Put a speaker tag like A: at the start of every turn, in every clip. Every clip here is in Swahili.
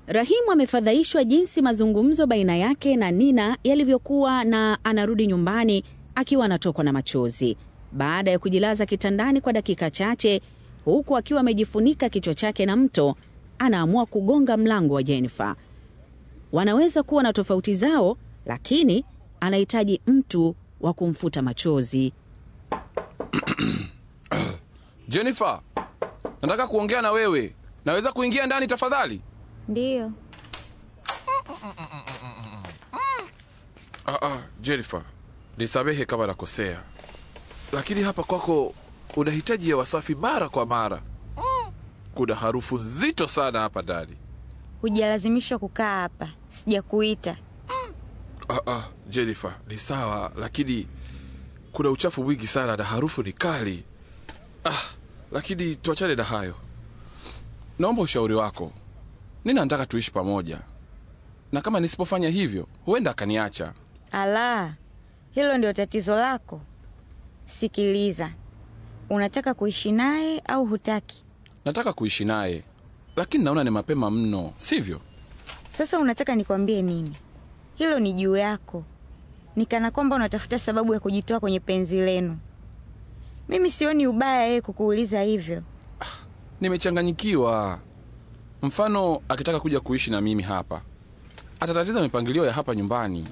A: Rahimu amefadhaishwa jinsi mazungumzo baina yake na Nina yalivyokuwa na anarudi nyumbani akiwa anatokwa na machozi. Baada ya kujilaza kitandani kwa dakika chache huku akiwa amejifunika kichwa chake na mto, anaamua kugonga mlango wa Jennifer. Wanaweza kuwa na tofauti zao, lakini anahitaji mtu wa kumfuta machozi.
B: Jennifer, nataka kuongea na wewe. Naweza kuingia ndani tafadhali?
C: Ndiyo.
B: Ah, ah, Jennifer, nisamehe kama nakosea, lakini hapa kwako unahitaji hewa safi mara kwa mara. Kuna harufu nzito sana hapa ndani.
C: Hujalazimishwa kukaa hapa, sijakuita.
B: Ah, ah, Jennifer, ni sawa, lakini kuna uchafu mwingi sana na harufu ni kali. Ah, lakini tuachane na hayo. Naomba ushauri wako. Nina nataka tuishi pamoja, na kama nisipofanya hivyo huenda akaniacha.
C: Ala, hilo ndio tatizo lako? Sikiliza, unataka kuishi naye au hutaki?
B: Nataka kuishi naye, lakini naona ni mapema mno, sivyo?
C: Sasa unataka nikwambie nini? Hilo ni juu yako. Nikana kwamba unatafuta sababu ya kujitoa kwenye penzi lenu. Mimi sioni ubaya yeye kukuuliza hivyo.
B: Nimechanganyikiwa. Mfano, akitaka kuja kuishi na mimi hapa, atatatiza mipangilio ya hapa nyumbani,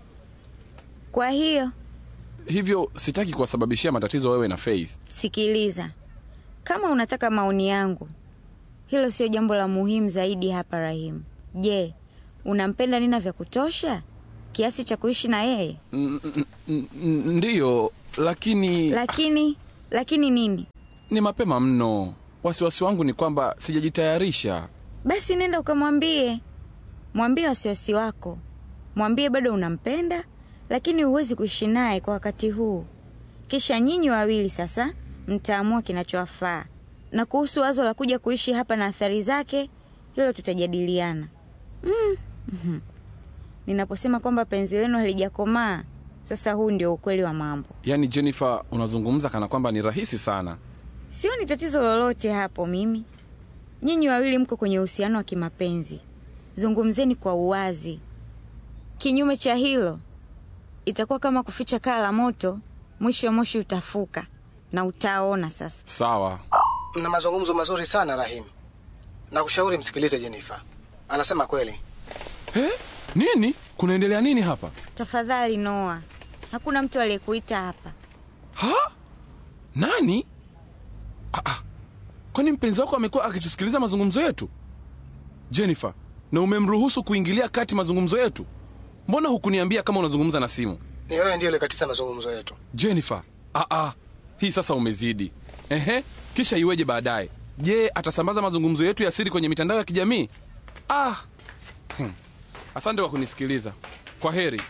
C: Kwa hiyo
B: hivyo sitaki kuwasababishia matatizo wewe na Faith.
C: sikiliza, kama unataka maoni yangu, hilo sio jambo la muhimu zaidi hapa. Rahimu, je, unampenda Nina vya kutosha kiasi cha kuishi na yeye?
B: N- n- n- n- Ndiyo, lakini
C: Lakini lakini nini?
B: ni mapema mno. Wasiwasi wangu ni kwamba sijajitayarisha.
C: Basi nenda ukamwambie, mwambie wasiwasi wako, mwambie bado unampenda, lakini huwezi kuishi naye kwa wakati huu. Kisha nyinyi wawili sasa mtaamua kinachowafaa. Na kuhusu wazo la kuja kuishi hapa na athari zake, hilo tutajadiliana. Mm. mhm. Ninaposema kwamba penzi lenu halijakomaa, sasa huu ndio ukweli wa mambo.
B: Yaani Jennifer, unazungumza kana kwamba ni rahisi sana.
C: Sioni tatizo lolote hapo mimi. Nyinyi wawili mko kwenye uhusiano wa kimapenzi, zungumzeni kwa uwazi. Kinyume cha hilo, itakuwa kama kuficha kaa la moto, mwisho wa moshi utafuka na utaona sasa.
B: Sawa,
D: Mna mazungumzo mazuri sana Rahim, na kushauri msikilize Jennifer, anasema kweli.
B: He? Nini? Kunaendelea nini hapa?
C: Tafadhali Noa, hakuna mtu aliyekuita hapa.
B: Ha? Nani? Ah, ah. Kwani mpenzi wako amekuwa akitusikiliza mazungumzo yetu? Jennifer, na umemruhusu kuingilia kati mazungumzo yetu? Mbona hukuniambia kama unazungumza na simu?
D: Ni wewe ndiyo ulikatiza mazungumzo yetu.
B: Jennifer, ah, ah. Hii sasa umezidi. Ehe, kisha iweje baadaye? Je, atasambaza mazungumzo yetu ya siri kwenye mitandao ya kijamii? Ah. Hmm. Asante kwa kunisikiliza. Kwa heri.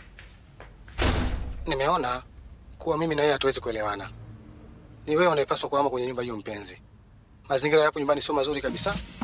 D: Nimeona kuwa mimi na wewe hatuwezi kuelewana. Ni wewe unayepaswa kuhama kwenye nyumba hiyo, mpenzi. Mazingira yapo nyumbani sio mazuri kabisa.